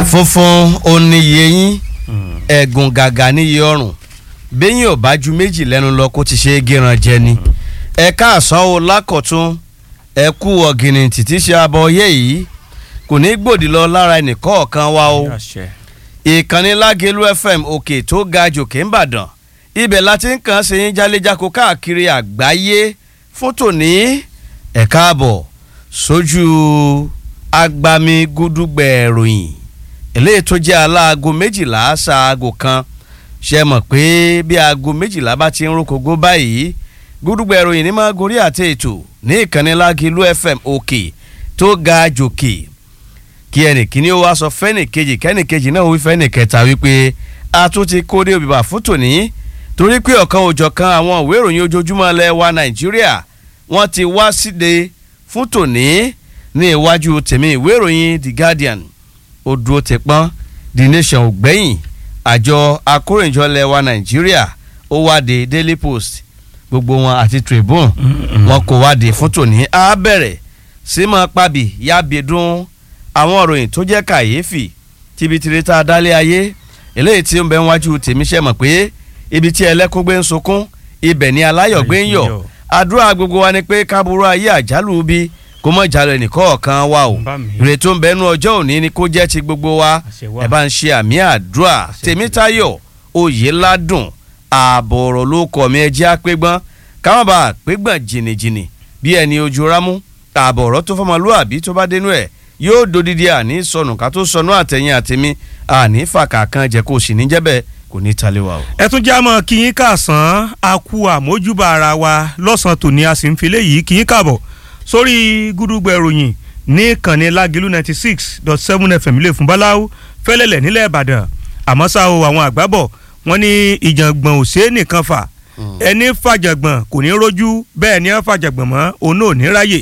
funfun oníye yín ẹ̀gùn gàgà níye ọrùn bẹ́yìn ò bá ju méjì lẹ́nu lọ kó ti ṣe é gíran jẹ ni ẹ káàsán o lákọ̀tún ẹ kú ọ̀gìnì títí ṣe abọ́ yé yìí kò ní gbòdì lọ lára ẹnìkọ̀ọ̀kan wa o ìkànnì lágẹ̀lú fm òkè tó ga jòkè ń bàdàn ibẹ̀ láti ń kàn sí yín jáléjáko káàkiri àgbáyé fún tòní ẹ káàbọ̀ sójú agbami gúdúgbẹ̀ ìròyìn eléyìí tó jẹ́ aláago méjìlá ṣaago kan ṣe mọ̀ pé bí aago méjìlá bá ti ń rókògó báyìí gúdúgbẹ̀ ìròyìn ní máa gorí àti ètò ní ìkànnì lágẹ̀lú fm òkè tó ga jòkè kí ẹnì kíní ó wá sọ fẹ́nì kejì kẹ́nì kejì náà wí fẹ́nì kẹta wípé a tún ti kó dé òbíbà fún tòní torí pé ọ̀kan òjọ̀kan àwọn ìwé ìròyìn ojoojúmọ́ ilẹ̀ wa nàìjíríà wọ́n ti wá síde fún tòní ní iwájú tèmi ìwé ìròyìn the guardian odò tẹpọ́n the nation ògbẹ́yìn àjọ akóròyìnjọ ilẹ̀ wa nàìjíríà ó wáde daily post gbogbo wọn àti tribune wọn kò wáde fún tòní á bẹ̀rẹ̀ sí máa pàbí yábìdún àwọn ìròyìn tó jẹ́ kàyéfì tibitire tá a dálé ayé eléyìí tí ó ń bẹ wájú tèmi ṣe mọ̀ pé ibi tí ẹlẹ́kún gbé ń sunkún ibẹ̀ ni aláyọ̀ gbé ń yọ̀ àdúrà gbogbo wa ni pé kábúrú ayé àjálù bí kó mọ̀ jálọ ẹnìkọ̀ọ̀kan wa o ìrètí tó ń bẹnu ọjọ́ òní ni kó jẹ́ ti gbogbo wa ẹ bá ń ṣe àmì àdúrà tèmítayọ̀ oyèládùn ààbọ̀ ọ̀rọ̀ ló kọ̀ mí ẹjẹ́ àpégbọ́n káwọn bá àpégbọ́n jìnnìjìnnì bí ẹni ojú rámú ààbọ̀ ọ̀rọ̀ tó fọmọlúàbí tó bá dénú ẹ̀ yóò dodidi àní sọnù ká tó sọnù àtẹ̀yìn àtẹ̀mí àní fàkà kan jẹ́ kó sì ní jẹ́bẹ̀ kò ní talé wa o. ẹ tún já mọ́ kí yín kàsán a kú àmójúbà ara wa lọ́sàn-án tòní a sì ń fi léyìí kí yín kàbọ̀ sórí gúdúgbẹ̀ ìròyìn ní ìkànnì lágìlú ninety six dot seven fm ilé fún báláwo fẹ́lẹ́lẹ̀ nílẹ̀ ìbàdàn àmọ́ ṣá o àwọn àgbábọ̀ wọ́n ní ìjàngbọ̀n ò ṣeé nìkan fà ẹni fàjàngbọ̀n kò ní rójú bẹ́ẹ̀ ni ẹ fàjàngbọ̀n mọ́ òun náà ò ní ráyè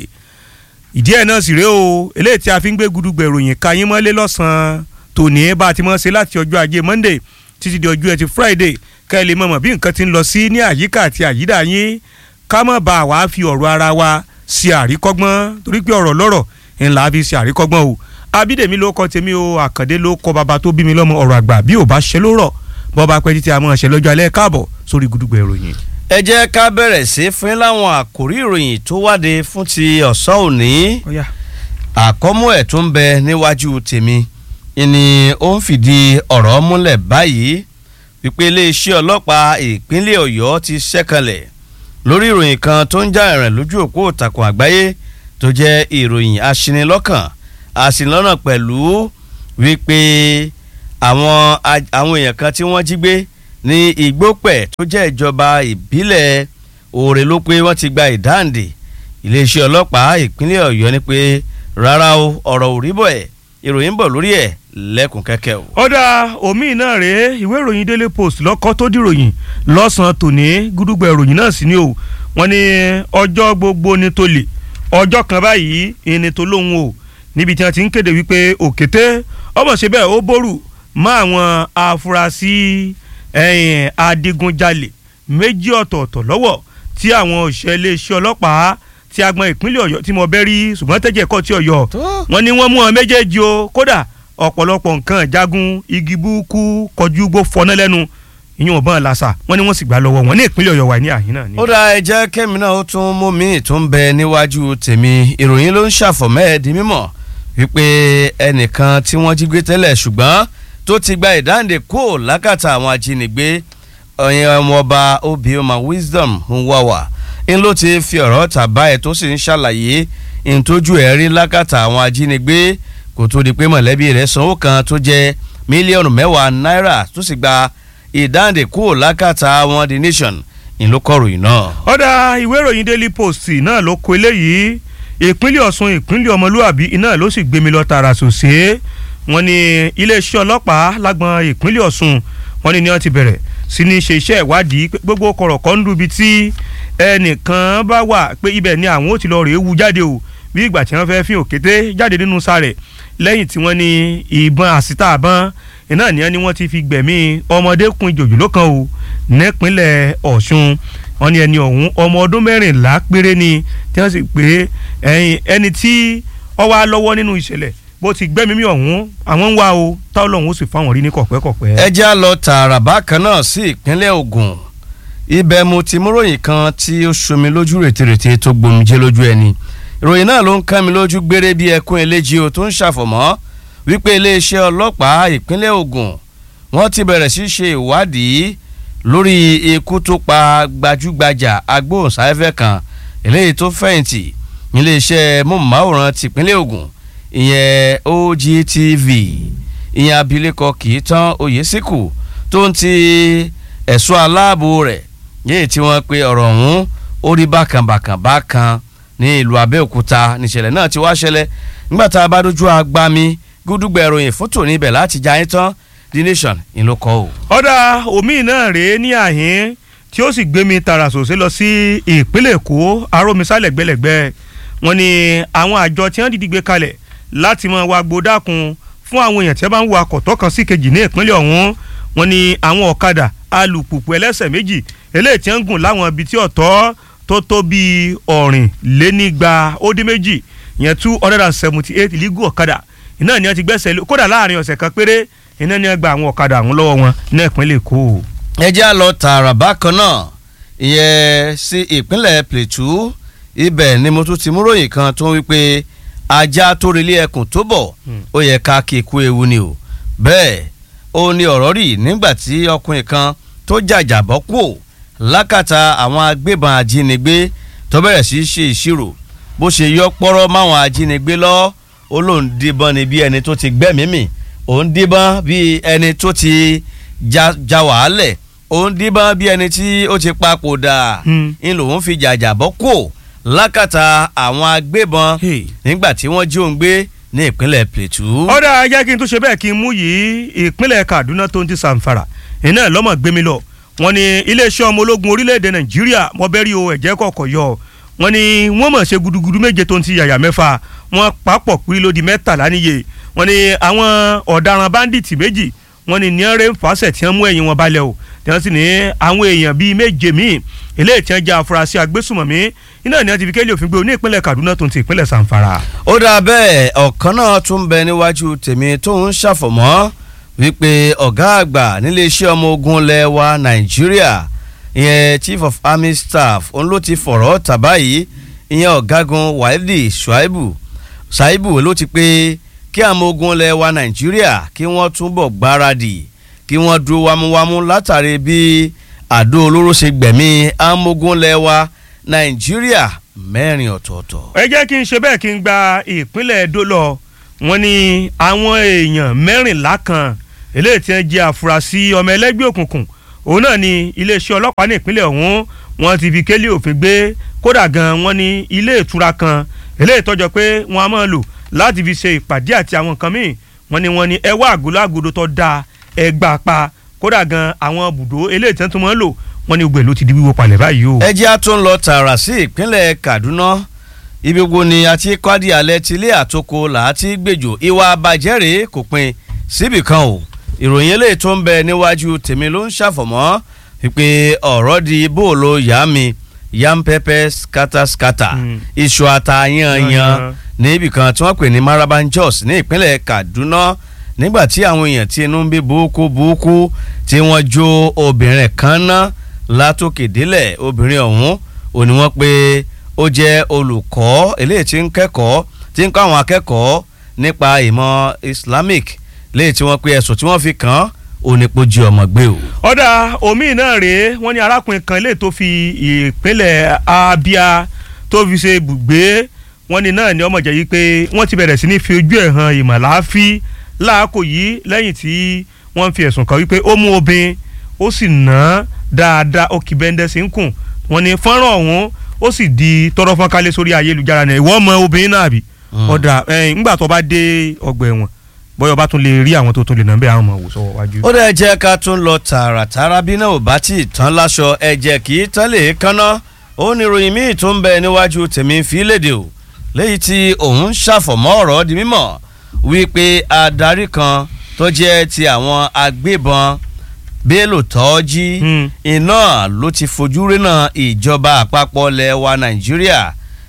ìdí ẹ̀ náà sì rèé o eléyìí tí a fi ń gbé gúdúgbẹ̀ ìròyìn ka yín mọ́lé lọ́sàn-án tòní bá a ti mọ́ ṣe láti ọjọ́ ajé monday títí di ọjọ́ ẹtì friday ká ẹ lè mọ̀mọ́ bí nǹkan ti ń lọ sí ní àyíká àti àyídà yín ká má bá wa fi ọ̀rọ̀ ara wa ṣe àríkọ́gbọ́n torí pé ọ̀rọ̀ lọ́rọ̀ ńlá fi ṣe àríkọ́gbọ́n o abídèmí ló kọ tèmi o àkàndé ló kọ bàbá tó bí mi lọ́mọ ọ̀rọ̀ àgbà bí ò bá ṣe ló rọ̀ bọ́ bá pẹ́ títí a máa ṣe lọ́jọ́ alẹ́ káàbọ̀ sórí gúdúgbẹ̀ ìròyìn. ẹ jẹ́ ká bẹ̀rẹ̀ sí fún láwọn àkòrí ìròyìn tó wáde fún ti ọ̀sán òní àkọ́mú ẹ̀ tó ń bẹ níwájú tèmi ni ó ń fìdí ọ̀rọ̀ múlẹ̀ báyìí wípé iléeṣẹ́ ọlọ́pàá ìpínlẹ̀ ọ̀yọ́ ti ṣẹ́kanlẹ̀ lórí ìròyìn kan tó ń já ẹ̀rìn lójú òpó ìtàkùn àgbáyé tó jẹ́ ìròyìn aṣinilọ́kàn aṣinilọ́nà pẹ̀lú wípé àwọn àwọn èèyàn kan tí wọ́n jí gbé ní igbópẹ̀ tó jẹ́ ìjọba ìbílẹ̀ òòrè ló pé wọ́n ti gba ìdáǹdè iléeṣẹ́ ọlọ́pàá ìpínlẹ̀ ọ̀yọ́ ni pé rárá o ọ̀rọ̀ ò rí bọ̀ ẹ̀ ìròyìn ń bọ̀ lórí ẹ̀ lẹ́kùn kẹ́kẹ́ o. ọ̀dà omi náà rèé ìwé ìròyìn daily post lọ́kọ́ tó dìròyìn lọ́sàn-án tòní gúdúgbẹ̀ ìròyìn náà sì ni o wọ́n ní ọjọ́ gbogbo ni tó lè ọjọ́ kan báyìí ìní tó lóhùn o níbi tí wọ́n ti ń kéde wípé òkété ọmọ ṣe bẹ́ẹ̀ ó bórù mọ́ àwọn afurasí adigunjalè méjì ọ̀tọ̀ọ̀tọ̀ lọ́wọ́ tí àwọn òṣìṣẹ́ iléeṣẹ́ ọlọ́pàá tí agbọn ìpínlẹ̀ ọ̀yọ́ tí mo bẹ́ rí ṣùgbọ́n tẹ́jẹ̀ kọ́ tí ọ̀yọ́ wọ́n ní wọ́n mú ọ méjèèjì o kódà ọ̀pọ̀lọpọ̀ nǹkan ìjagun igi búkú kọjú gbó fọná lẹ́nu ìyún ọ̀bọ̀n làṣà wọ́n ní wọ́n sì gbà lọ́wọ́ wọn ní ìpínlẹ̀ ọ̀yọ́ wà ní àhín náà ni. ó dá ẹ jẹ́ kẹ́mi náà ó tún mú mi tó ń bẹ níwájú tèmi ìròyìn ló ń ṣàfọ̀mọ́ ẹ̀ di mímọ̀ wípé ẹnìkan tí wọ́n jí gbé tẹ́lẹ̀ ṣùgbọ́n tó ti gba ìdáǹdè kó lákàtà àwọn ajínigbé ọ̀yìn ọmọọba obioma wisdom nwawa ń ló ti fi ọ̀rọ̀ tàbá ẹ̀ tó sì ń ṣàlàyé ìtọ́jú ẹ̀ rí lákàtà àwọn ajínigbé kò tó di pé mọ̀lẹ́bí rẹ̀ sanwó kan tó jẹ́ mílíọ̀nù mẹ́wàá náírà tó sì gba ìdáǹdè kúrò lákàtà àwọn the nation ìlú kọ̀ròyìn náà. ọ̀dà ìwé ìròyìn daily post náà ló kọ eléyìí ìpínlẹ̀ ọ̀ṣun ìpínlẹ̀ ọmọlúàbí iná ló sì gbé mi lọ tààrà sòsè wọ́n ní iléeṣẹ́ ọlọ́pàá lágbọn ìpínlẹ̀ ọ̀ṣun wọ́n ní ní wọ́n ti bẹ̀rẹ̀ sí ní ṣe iṣẹ́ ìwádìí gbogbo kọ̀rọ̀kọ́ ń dubi tí ẹnìkan bá wà pé ibẹ̀ ni àwọn ò ti lọ rèé wu jáde o bí ìgbà tí wọ́n fẹ́ fi òkété jáde nínú sáré lẹ́yìn tí wọ́n ní ìbọn àsítà àbọ̀n iná nìyẹn ni wọ́n ti fi gbẹ̀mí ọmọdékùnrin jòjòló kan o nípínlẹ̀ ọ̀ṣun wọ́n ní ẹni ọ̀hún ọmọ ọdún mẹ́rìnlá péré ni tí wọ́n sì pé ẹni tí ó wà lọ́wọ́ nínú ìṣẹ̀lẹ̀ bó ti gbẹ́mí mi ọ̀hún àwọn ń wá o táwọn lọ́hún ó sì fáwọn rí ní kọ̀pẹ́kọ̀pẹ́. ẹ já lọ tààrà bákan náà sí ìpínlẹ̀ Ògùn ibẹ̀ mo ti mú ròyìn kan tí ó ṣomi lójú rètérètè tó gbòmìjẹ́ lójú ẹni ìròyìn náà ló ń kán mi lójú gbére bí ẹkún eléjì o tó ń ṣàfọ̀mọ́ wípé iléeṣẹ́ ọlọ́pàá ìpínlẹ̀ Ògùn wọ́n ti bẹ̀rẹ̀ sí ṣe ìwádìí lórí ikú tó pa gbajúgbajà agbóhùnsáfẹ́fẹ́ kan eléyìí tó fẹ̀yìntì iléeṣẹ́ móhùnmáwòrán tìpínlẹ̀ Ògùn ìyẹn OGTV ìyẹn abilékọ Kìítán Oyèsíkù tó ń ti ẹ̀ṣọ́ aláàbò rẹ̀ yéè tí wọ́n pe ọ̀rọ̀ ọ̀hún ó rí bákànbàkàn bákan ní ìlú Abẹ́òkúta níṣẹ̀lẹ̀ náà ti wá ṣẹlẹ̀ nígbà tá a bá dojú agbami gúdúgbẹ̀ ìròyìn fún tòní ibẹ̀ láti já yín tán The Nation ìlú kọ́ o. ọ̀dà omi náà rèé ní àhín tí ó sì gbé mi tààrà sòsé lọ sí ìpínlẹ̀ Èkó arómisálẹ̀ gbẹlẹ̀gbẹ́ wọn ni àwọn àjọ tí wọ́n dìde gbé kalẹ̀ láti máa wá gbódàkun fún àwọn èèyàn tí wọ́n bá ń wa akọ̀tọ́ kan sí kejì ní ìpínlẹ̀ ọ̀hún wọn ni àwọn ọ̀kadà alùpùpù ẹlẹ́sẹ̀ méjì eléyìí tí wọ́n ń gùn láwọn ibi tí ọ̀tọ́ tó tó bíi ọ̀rìn lénígba ó dín méjì yẹn two hundred and seventy eight legal ọ̀kadà iná ni wọ́n ti gbẹ́sẹ̀ lé kódà láàrin ọ̀sẹ̀ kan péré iná ni wọ́n gba àwọn ọ̀kadà àwọn lọ́wọ́ wọn ní ìpínlẹ̀ Èkó. ẹ já lọ tààrà bákan náà ìyẹn sí ìpínlẹ̀ Plateau ibẹ̀ ni mo tún ti mú ròyìn kan tó ń wípé ajá tó relé ẹkùn tó bọ̀ ó yẹ ká kí ikú ewu ni o bẹ́ẹ̀ ó ní ọ̀rọ̀ rí nígbà tí ọkùnrin kan tó jàjàbọ́ kú lákàtà àwọn agbébọn ajínigbé tó bẹ̀rẹ̀ sí í ṣe ìṣirò bó ṣe yọ pọ́rọ́ máwọn ajínigbé lọ ó lóun díbọn ni bí ẹni tó ti gbẹ́mìí mì òun díbọn bí ẹni tó ti ja wàhálẹ̀ òun díbọn bí ẹni tí ó ti papòdà ń lòun fi jàjàbọ́ kú lákàtà àwọn agbébọn nígbà tí wọ́n jí òun gbé ní ìpínlẹ̀ Plateau. ọ̀dà ajá kí n tún ṣe bẹ́ẹ̀ kí n mú yìí ìpínlẹ̀ Kaduna tó ń ti sàǹfàrà iná lọ́mọ gbé mi lọ wọ́n ní iléeṣẹ́ ọmọ ológun orílẹ̀-èdè Nàìjíríà mọ́bẹ́rì o ẹ̀jẹ̀ kọ̀ọ̀kọ̀ yọ wọ́n ní wọ́n mọ̀ ṣe gudugudu méje tó ń ti yàyà mẹ́fà wọ́n papọ̀ pírí lódi mẹ́tàlá níye wọ́n ní àwọn ọ̀daràn báńdíìtì méjì wọ́n ní níọ́rẹ́ fàṣẹ tí wọ́n mú ẹ̀yìn wọn balẹ̀ o tí wọ́n sì ní àwọn èèyàn bíi méje míì eléyìí tí wọ́n jẹ́ afurasí agbésùmọ̀mí iná ní wọ́n ti fi kéde òfin gbé ní ìpínlẹ̀ Kaduna tó ń ti ìpínlẹ̀ Zamfara. ó dáa bẹ́ẹ̀ ọ̀kan náà tún bẹ níwájú tèmi tó ń ṣàfọ̀mọ́ wípé ọ̀gá àgbà níléeṣẹ́ ọmọ ogun lẹ́wà Nàìjíríà ìyẹn Chief of Army Staff òun ló ti fọ̀rọ̀ tàbá yìí ìyẹn ọ̀gágun Wáídì Ṣùáìbù Ṣàìbù ló ti pé kí àwọn ogun lẹ́wà Nàìjíríà kí wọ́n túbọ̀ gbáradì kí wọ́n dúró wámúwámú látàrí bí àdó olóró ṣe gbẹ̀mí amógún lẹ́wà nàìjíríà mẹ́rin ọ̀tọ̀ọ̀tọ̀. ẹ jẹ́ kí n ṣe bẹ́ẹ̀ kí n gba ìpínlẹ̀ Ẹdó lọ wọ́n ní àwọn èèyàn mẹ́rìnlá kan eléyìí tí wọ́n jẹ́ àfúrásì ọmọ ẹlẹ́gbẹ́ òkùnkùn òun náà ni iléeṣẹ́ ọlọ́pàá ní ìpínlẹ̀ ọ̀hún wọ́n ti fi kélé òfin gbé kódà gan wọ́n ní ilé ìtura kan eléyìí tọ́jọ́ pé wọ́n á máa lò láti fi ṣe ìpàdé àti àwọn nǹkan míì wọ́n ní wọ́n ní ẹwà àgọ́lágọ́dọ̀ tó dáa ẹgbàá pa kódà gan àwọn bùdó eléyìí tí wọ́n tún máa ń lò wọ́n ní gbogbo ẹ̀ ló ti di wíwó palẹ̀ báyìí o. ẹ jẹ́ a tún lọ tààrà sí ìpínlẹ̀ Kaduna ibi gbogbo ni a ti kọ́dí alẹ́ ti ilé àtòkò làátí gbèjò ìwà àbàjẹ́ rèé kò pin síbì kan o ìròyìn eléyìí tó ń bẹ níwájú tèmi ló ń ṣàfọ̀mọ́ wípé ọ̀rọ̀ di bóòlù yá mi yam pepper scatter scatter iṣu ata yanyan níbì kan tí wọ́n pè ní Maraban Jos ní ìpínlẹ̀ Kaduna nígbà tí àwọn èèyàn tí inú ń bí burúkú burúkú tí wọ́n jó obìnrin kan ná látòkè délẹ̀ obìnrin ọ̀hún ò ní wọ́n pé ó jẹ́ olùkọ́ eléyìí tí ń kẹ́kọ̀ọ́ tí ń kọ́ àwọn akẹ́kọ̀ọ́ nípa ìmọ̀ Islamic léyìí tí wọ́n pe ẹ̀sùn tí wọ́n fi kàn án onípojú ọmọ gbé o. ọ̀dà omi náà rèé wọ́n ní arákùnrin kan lè tó fi ìpínlẹ̀ Abia tó fi ṣe ibùgbé wọ́n ní náà ní ọmọ jẹ́ yìí pé wọ́n ti bẹ̀rẹ̀ sí ní fi ojú ẹ̀ hàn ìmọ̀láfí láàkó yìí lẹ́yìn tí wọ́n fi ẹ̀sùn kàn wípé ó mú obìnrin ó sì ná dáadáa ó kì bẹ́ńdẹ́ sí ń kùn wọ́n ní fọ́nrán ọ̀hún ó sì di tọrọ fọ́n kálẹ̀ sórí ayélujára náà ìwọ ọmọ obìnrin náà bí ọ̀dà ńgbà tó bá dé ọgbà ẹ̀wọ̀n bọ́yọ̀ bá tún lè rí àwọn tó tún lè nà bẹ́ẹ̀ àwọn ọmọ wò sọ́wọ́ wájú. ó dẹ̀ jẹ́ ká tún lọ tààràtàrà bí náà ò bá tí ì tán láṣọ ẹ̀jẹ̀ kì í tán lè kánná ó ní ìròyìn míì tó ń bẹ níwájú tèmi fi léde o léyìí tí òun ṣàfọ̀mọ́ ọ̀rọ̀ di mímọ̀ wípé adarí kan tó jẹ́ ti àwọn agbébọn Bello Tọ́jí iná ló ti fojú rénà ìjọba àpapọ̀ ilẹ̀ wa Nàìjíríà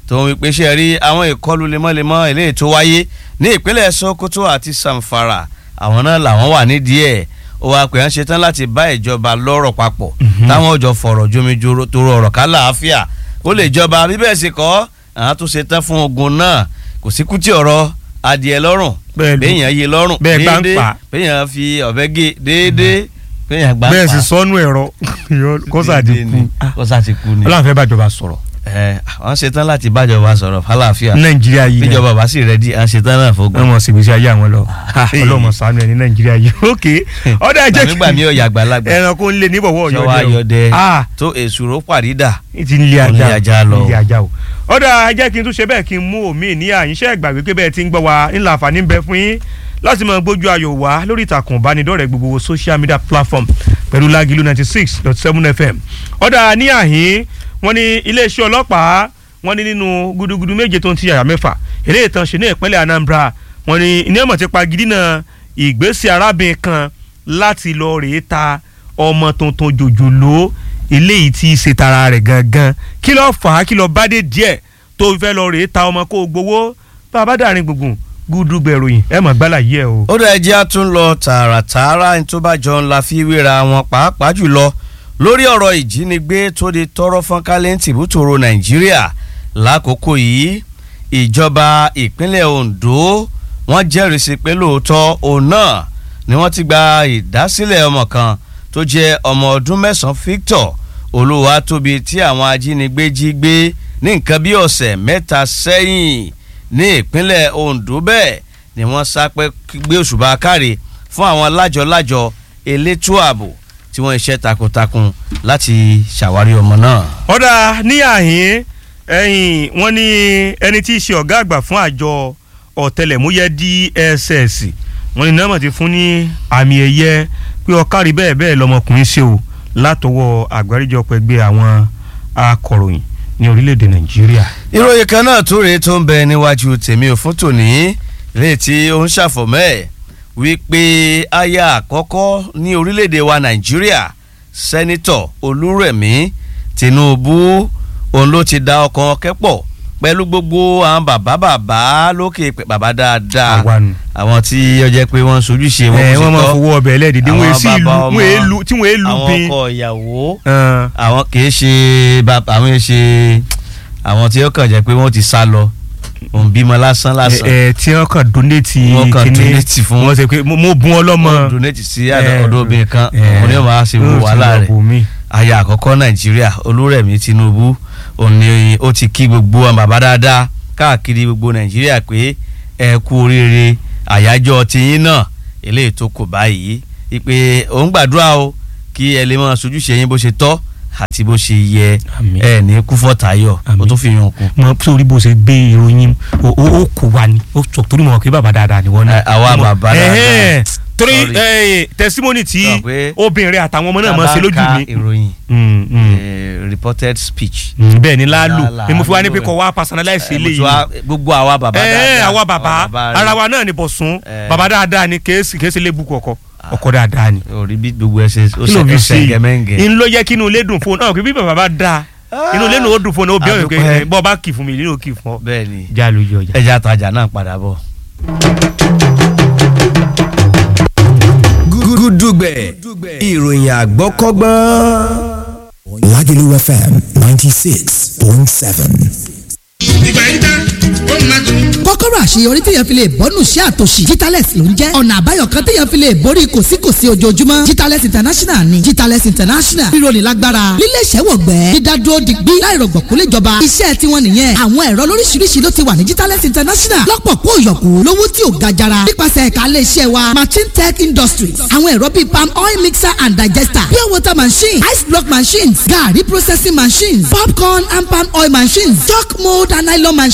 tó ń wípé ṣe rí àwọn ìkọlù lemọ́lemọ́ eléyìí tó wáyé ní ìpínlẹ̀ Sokoto àti Samfara àwọn náà làwọn wà nídìí ẹ̀ ó wàá pè é ṣetán láti bá ìjọba lọ́rọ̀ papọ̀ táwọn ò jọ fọ̀rọ̀ jomi toro ọ̀rọ̀ ká láàáfíà ó lè jọba bíbẹ̀ sì kọ́ àwọn tó ṣetán fún ogun náà kò sí kútì ọ̀rọ̀ adìẹ lọ́rùn béèyàn yé lọ́rùn déédéé béèyàn fi ọ̀bẹ gé déédéé béèyàn gbà pa bẹ́ẹ̀ sì sọnù ẹ̀rọ kọ́sà ti kú kọ́sà ti kú ni. ọlọ́run fẹ́ bàjọba sọ̀rọ̀. ẹ àwọn ṣetán láti bájọba sọ̀rọ̀ fàlàáfíà nàìjíríà yìí náà bíjọba bá sì rẹ́dí àwọn ṣetán náà fógun. wọ́n mọ̀ sí ìgbésí ayé àwọn lọ ọlọ́mọ ṣàánú ẹ̀ ní nàìjíríà yìí ok ọ̀dà ẹ̀jẹ̀ kí gbàmígbàmí ọ̀yà àgbàlagbà ẹranko ń lé níbọ̀wọ́ ọ̀yọ́dẹ sọ ayọ̀dẹ tó èsùrò pàrídà ti ń lé ajá ajá lọ. ń lé ajá o ọ̀dà ẹ̀jẹ̀ kí n tún ṣe bẹ́ẹ̀ kí n mú omi ní àyínṣẹ́ ìgbà wípé bẹ́ẹ̀ ti ń gbọ́ wa ńlá àǹfààní ń bẹ fún yín láti máa gbójú ayọ̀ wá lórí ìtàkùn ìbánidọ́rẹ̀ẹ́ gbogbo social media platform pẹ̀lú Lágìlú ninety six dot seven fm ọ̀dà ní àhín wọ́n ní iléeṣẹ́ ọlọ́pàá wọ́n ní nínú gudugudu méje tó ń ti yàrá mẹ́fà eléyìí tán ṣe ní ìpínlẹ̀ Anambra wọ́n ní ní ọmọ ti pa gidina ìgbésẹ̀ arábìnrin kan láti lọ rèé ta ọmọ tuntun jòjòló eléyìí tí í ṣe tara rẹ̀ gangan kí ló fà á kí ló bá dé díẹ̀ tó fẹ́ lọ rèé ta ọmọ kó o gbowó bàbá dàrin gbùngbùn gúdúgbẹ̀ ròyìn ẹ mọ̀ gbálà yìí ẹ o. ó dẹ̀ jẹ́ àtún lọ tààràtààrà ní tó bá jọ ńlá fi wéra wọn pàápàá jùlọ lórí ọ̀rọ̀ ìjínigbé tó di tọrọ fọ́nkálẹ̀ tìbútòrò nàìjíríà lákòókò yìí ìjọba ìpínlẹ̀ Ondo wọ́n jẹ́rìí sí pé lóòótọ́ òun náà ni wọ́n ti gba ìdásílẹ̀ ọmọ kan tó jẹ́ ọmọ ọdún mẹ́sàn-án Victor Olúwatóbi tí àwọn ajínigbé jí gbé ní nǹkan bí ọ̀sẹ̀ mẹ́ta sẹ́yìn ní ìpínlẹ̀ Ondo bẹ́ẹ̀ ni wọ́n sápẹ́ gbé òṣùbà káre fún àwọn lájọ-lájọ elétò ààbò tí wọ́n iṣẹ́ takuntakun láti ṣàwárí ọmọ náà. ọ̀dà ní àhín ẹ̀yìn wọ́n ní ẹni tí í ṣe ọ̀gá àgbà fún àjọ ọ̀tẹlẹ̀múyẹ́ DSS wọ́n ní nọ́ọ̀mọ̀ ti fún ní àmì ẹ̀yẹ pé ọ̀kárí bẹ́ẹ̀ bẹ́ẹ̀ lọmọkùnrin ṣe o látọwọ́ àgbáríjọpọ̀ ẹgbẹ́ àwọn akọ̀ròyìn ní orílẹ̀-èdè Nàìjíríà. ìròyìn kan náà tó rèé tó ń bẹ níwájú tèmi ò fún tòní lè tí ó ń ṣàfọ̀mọ́ ẹ̀ wípé aya àkọ́kọ́ ní orílẹ̀-èdè wa Nàìjíríà sẹ́nitọ̀ Olúrẹ̀mí Tinubu òun ló ti da ọkàn kẹ́pọ̀ pẹ̀lú gbogbo àwọn bàbá bàbá lókè pẹ̀ bàbá dáadáa àwọn tí ó jẹ́ pé wọ́n sojúṣe wọn kò sí tọ́ wọ́n máa fowó ọbẹ̀ ẹlẹ́dìdì wọ́n èsì ìlú tí wọ́n èlú àwọn bin. ọkọ ìyàwó àwọn kì í ṣe àwọn kì í ṣe àwọn tí ó kàn jẹ́ pé wọ́n ti sá lọ òun bímọ lásán lásán. ẹ ẹ tí wọn kàn donate wọn kàn donate fún wọn ṣe pé mo bùn ọlọ́mọ. wọn donate sí ọ̀dọ̀ obìnrin kan òun ni wọn máa ṣe wo wàhálà rẹ̀ aya àkọ́kọ́ nàìjíríà olúrẹ̀mí tinubu òun ni ó ti kí gbogbo àwọn bàbá dáadáa káàkiri gbogbo nàìjíríà pé ẹ kú oríire àyájọ́ tiyín náà eléyìí tó kò báyìí ìpè òun gbàdúrà o kí ẹ lè máa sojúṣe yín bó ṣe tọ́ àti bó ṣe yẹ ẹ ní kúfọ́ tayọ̀ o tó fi yàn kú. mo sórí bó ṣe gbé ìròyìn o kò wá ni o sọ torí mo mọ̀ pé bàbá dáadáa ni wọ́n ní. àwa bàbá dáadáa torí testimony tí obìnrin àtàwọn ọmọ náà máa ṣe lójú mi. ìròyìn reported speech. bẹ́ẹ̀ ni láàlú ni mo fi wá ní pé kò wá personalize eléyìí. gbogbo àwa bàbá dáadáa àwa bàbá ara wa náà ni bọ̀sùn bàbá dáadáa ni kèésì kèésì lébù kọ̀ọ̀kọ̀ ọkọ dáadáa ni. orí bí gbogbo ẹsẹ ó ṣe ẹsẹ gẹmẹngẹ. n ló yẹ kí inú ilé dùn fún ọ bí bàbá bá dáa inú ilé náà ó dùn fún ọ bí ọ̀rẹ́ pé bọ́ bá kì fún mi nínú kì fún ọ. bẹ́ẹ̀ni já lójú ọjà. ẹja àtàjà náà padà bọ̀. gúdúgbẹ̀ ìròyìn àgbọ́kọ́gbọ́n. Lágìlú FM ninety six point seven ìgbà yìí tán ó máa tún. kọ́kọ́rọ́ àṣeyọrí téèyàn fi lè bọ́nù sí àtòṣì Jitales ló ń jẹ́ ọ̀nà àbáyọ kan téèyàn fi lè borí kòsíkòsí ojoojúmọ́ Jitales international ni Jitales international rírọ̀lì lágbára lílé ìṣẹ́wọ̀gbẹ́ dídádúró digbí láìrọ̀gbọ̀ kó lè jọba iṣẹ́ tiwọn nìyẹn àwọn ẹ̀rọ lóríṣiríṣi ló ti wà ní Jitales international lọ́pọ̀ kó yọ̀kù lówó tí ò ga jara nípasẹ̀ ẹ̀ka ilé iṣẹ́ wa machine tech industries àwọn ẹ̀rọ bíi palm oil mixer and digester pure water machine ice block machines garri processing machines popcorn and palm oil machines chalk mold and nylon machines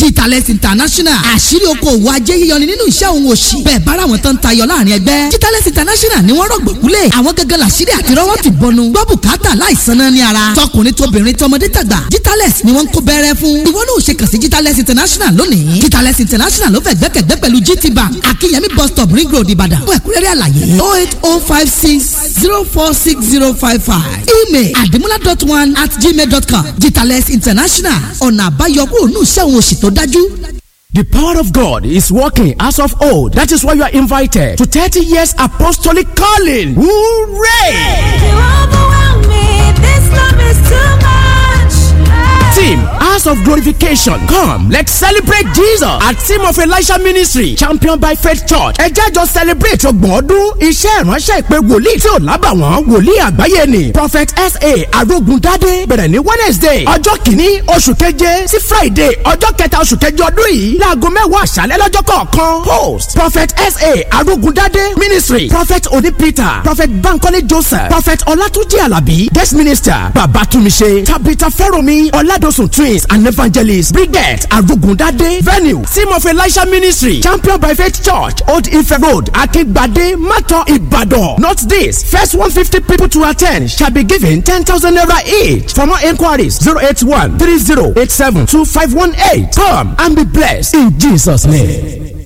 Jitales International àṣírí okòwò ajé yíyọni nínú iṣẹ́ òun òṣì bẹ́ẹ̀ bára wọn tán tayọ láàrin ẹgbẹ́ Jitales International ni wọ́n rọ̀gbọ̀kúlẹ̀ àwọn gẹ́gẹ́ làṣírí àti rọ́wọ́ ti bọnu gbọ́ bùkátà láìsan náà ní ara tọkùnrin tóbìnrin tọmọdé tàgbà Jitales ni wọ́n ń kó bẹ́rẹ́ fún ìwọ náà ò ṣe kàn sí Jitales International lónìí Jitales International ló fẹ́ gbẹ́kẹ̀gbẹ́ pẹ̀lú GT Bank Akínyẹmí bus stop ring road Ìbàdàn fún ẹ̀kúnrẹ́rẹ́ àlàyé oh eight oh five six zero four six zero five five email adimula dot one at gmail dot com Jitales International ọ̀nà àbáyọ kúrò ní iṣẹ́ òun òṣì tó dájú. The power of God is working as of old. That is why you are invited to 30 years apostolic calling. Hooray! You overwhelm me. This love is too much. Team House of Glorification. Come, let's celebrate Jesus at Team of Elisha Ministry, championed by Faith Church. Ẹ jẹ́ jọ celebrate ọgbọ̀n ọdún iṣẹ́ ìránṣẹ́ ìpè wòlíì tí ò lábàwọ́n wòlíì àgbáyé ni Prophet S.A. Arógundádé bẹ̀rẹ̀ ní Wednesday ọjọ́ kìíní oṣù keje sí Friday ọjọ́ kẹta oṣù keje ọdún yìí láago mẹ́wàá àṣálẹ́ lọ́jọ́ kọ̀ọ̀kan host Prophet S.A. Arógundádé ministry Prophet Oni Peter Prophet Bankole Joseph Prophet Ọlátúnjí Àlàbí guest minister Babatumise Tabitha Fẹ́rọ̀mí Ọládọ̀sùn twins and evangelist Brigette Arugundade venue Team of Elisha ministry champion by faith church Old Ife road Akingbade Mato Ibadan. Not this first one fifty people to attend shall be given ten thousand naira each. For more enquiries zero eight one three zero eight seven two five one eight. Come and be blessed in Jesus name.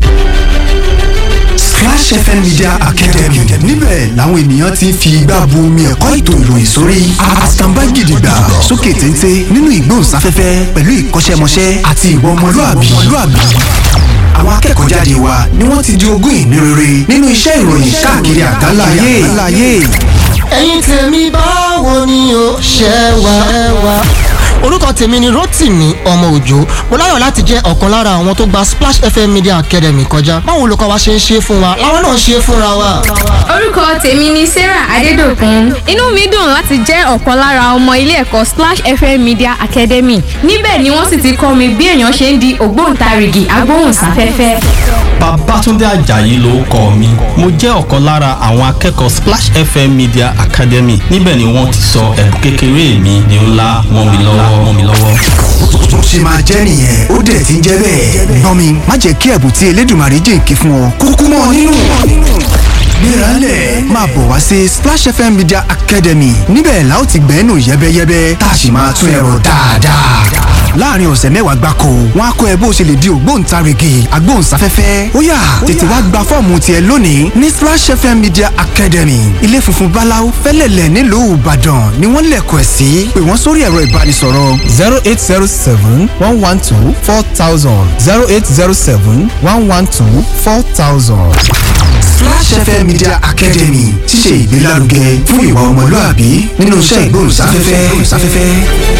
Splash FM Media Academy níbẹ̀ làwọn ènìyàn ti ń fi igbá bu omi ẹ̀kọ́ ètò ìròyìn sórí àtàǹbá gidigba sókè téńté nínú ìgbóhùnsáfẹ́fẹ́ pẹ̀lú ìkọ́ṣẹ́mọṣẹ́ àti ìwà ọmọlúàbí. àwọn akẹ́kọ̀ọ́ jáde wa ni wọ́n ti di ogún ìní rere nínú iṣẹ́ ìròyìn káàkiri àgbáláyé. ẹ̀yin tèmi báwo ni o ṣe wà ẹ wà. orúkọ tèmi ni Rotimi ọmọ òjò mo láyọ̀ láti jẹ́ ọ̀kan lára àwọn tó gba Splash FM Media Academy kọjá báwo olùkọ́ wa ṣe ń ṣe fún wa làwọn náà ṣe fúnra wa. orúkọ tèmi ni sarah adédọ̀kun inú mi dùn láti jẹ́ ọ̀kan lára ọmọ ilé ẹ̀kọ́ splash fm media academy níbẹ̀ ni wọ́n sì ti kọ́ mi bí èèyàn ṣe ń di ògbóǹtarìgì agbóhùnsáfẹ́fẹ́. Babátúndé Àjàyí ló kọ mi mo jẹ́ ọ̀kan lára àwọn akẹ́kọ̀ọ́ Splash FM Media Academy níbẹ̀ ni wọ́n ti sọ ẹ̀bùn kékeré mi di ńlá wọ́n mi lọ́wọ́ wọ́n mi lọ́wọ́. bó ṣe máa jẹ́ nìyẹn ó dẹ̀ ti ń jẹ́ bẹ́ẹ̀. gbọ́n mi má jẹ́ kí ẹ̀bùn tí Elédùmarè jìnkì fún ọ kúkú mọ́ ọ nínú. gbéralẹ̀ máa bọ̀ wá sí Splash FM Media Academy níbẹ̀ la ó ti gbẹ́nu yẹ́bẹ́yẹ́bẹ́ tá a sì máa tún ẹ̀rọ dáadáa. láàrin ọ̀sẹ̀ mẹ́wàá gbáko wọn á kọ́ ẹ bó ṣe lè di ògbóǹtarìgì agbóhùnsáfẹ́fẹ́ ó yá tètè wá gba fọ́ọ̀mù tiẹ̀ lónìí ní Splash FM Media Academy ilé funfun báláú fẹ́lẹ̀lẹ̀ nílùú Ìbàdàn ni wọ́n lẹ̀kọ̀ ẹ̀ sí pé wọ́n sórí ẹ̀rọ ìbánisọ̀rọ̀ zero eight zero seven one one two four thousand zero eight zero seven one one two four thousand. Splash FM Media Academy ti ṣe ìgbélárugẹ fún ìwà ọmọlúàbí nínú iṣẹ́ ìgbóhùnsáfẹ́fẹ́.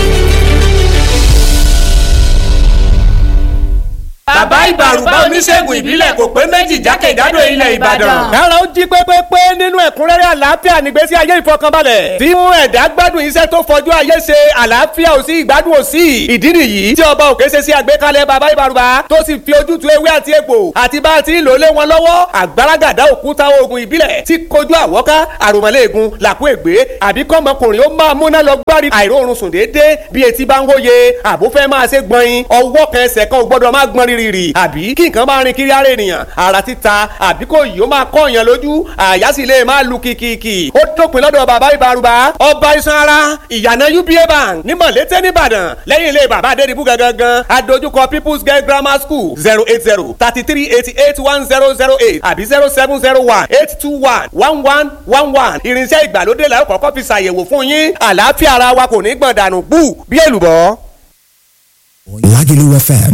bàbá ìbàrùbá oníṣègùn ìbílẹ̀ kò pé méjì jákèjádò ilẹ̀ ìbàdàn. kára ó jí pépépé nínú ẹ̀kúnrẹ́rẹ́ àlàáfíà nígbésí ayé ìfọkànbalẹ̀. tí mú ẹ̀dá gbádùn iṣẹ́ tó fọjú ayé ṣe àlàáfíà ò sí ìgbádùn ò sí. ìdí nìyí tí ọba òkè ṣe sí àgbékalẹ̀ bàbá ìbàrùbá tó sì fi ojútùú ewé àti egbò àti bá a ti ń lò lé wọn lọ́wọ́ àgbàràgàdá òkúta oògùn ìbílẹ̀ tí kojú àwọ́ká àròmọ́lẹ́ẹ̀gùn làkú ègbé àbí kọ́mọkùnrin ó máa múná lọ gbárí àìróorun sùn déédéé bí etí bá ń hóye àbó fẹ́ máa ṣe gbọ̀nyin ọwọ́ kan ẹsẹ̀ kan ò gbọ́dọ̀ máa gbọ́n rírì àbí kí nǹkan máa rin kiri ara ènìyàn ara títa àbí kò yìí ó máa kọ́ èèyàn lójú àyà sì lè máa lu kìkìkì ó dópin lọ́dọ̀ bàbá ìbárùbá ọba iṣan ara ìyànà uba bank ní mọ̀lété nìbàdàn lẹ́yìn ilé bàbá adédìbú gangan adójúkọ people's girl grammar school zero eight zero thirty three eighty eight one zero zero eight àbí zero seven zero one eight two one one one one one irinṣẹ́ ìgbàlódé la ó kọ́kọ́ fi ṣàyẹ̀wò fún yín àlàáfíà ara wa kò ní gbọ̀n dànù bú bí èlùbọ́. Lagelu FM